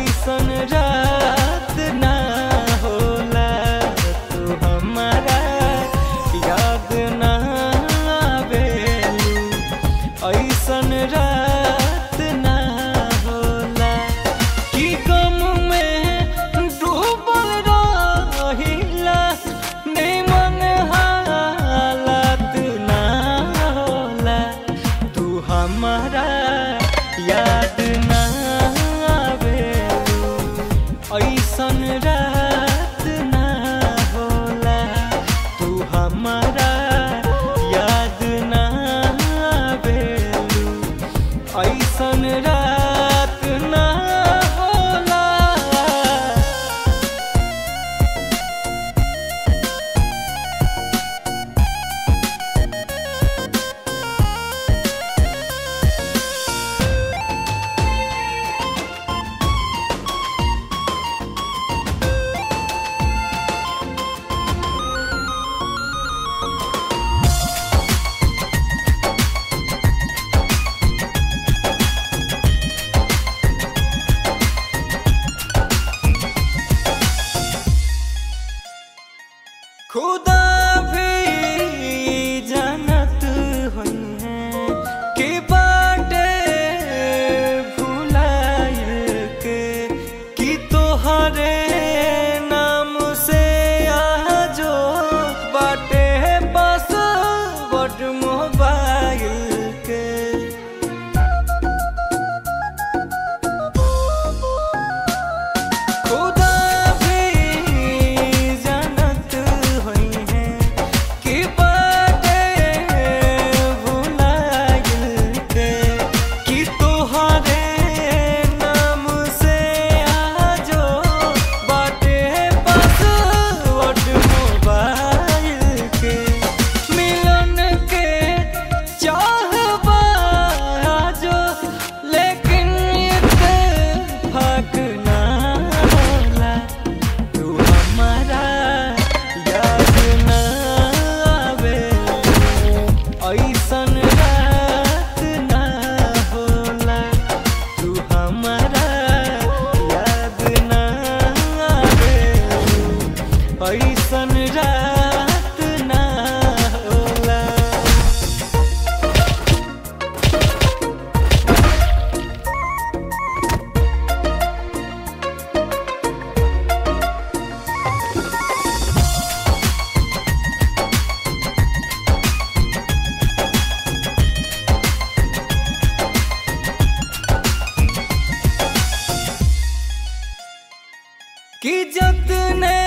ऐसन रात ना होला तू हमारा याद ना आवेलू ऐसन रात ना होला कि गम में डूबल रहिला निमन हालत ना होला तू हमारा याद ना आवेलू ऐसन रात ना होला तू हमारा याद ना आवेलू ऐसन रात ना होला खुदा भी जानत हुई है कि बाटे भुलाए के कि तोहरे नाम से आजो बाटे बस बट मोबाइल के खुदा भी जानत हुई है कि बाटे भुलाइल के कि तोहरे नाम से आजो बाटे पासवर्ड मोबाइल के मिलन के चाहबा आजो लेकिन इत्तेफाक ना होला तू हमारा याद ना आवे ऐसन रात ना होला तू हमारा याद ना आवे ऐसन रात ना होला कि जतने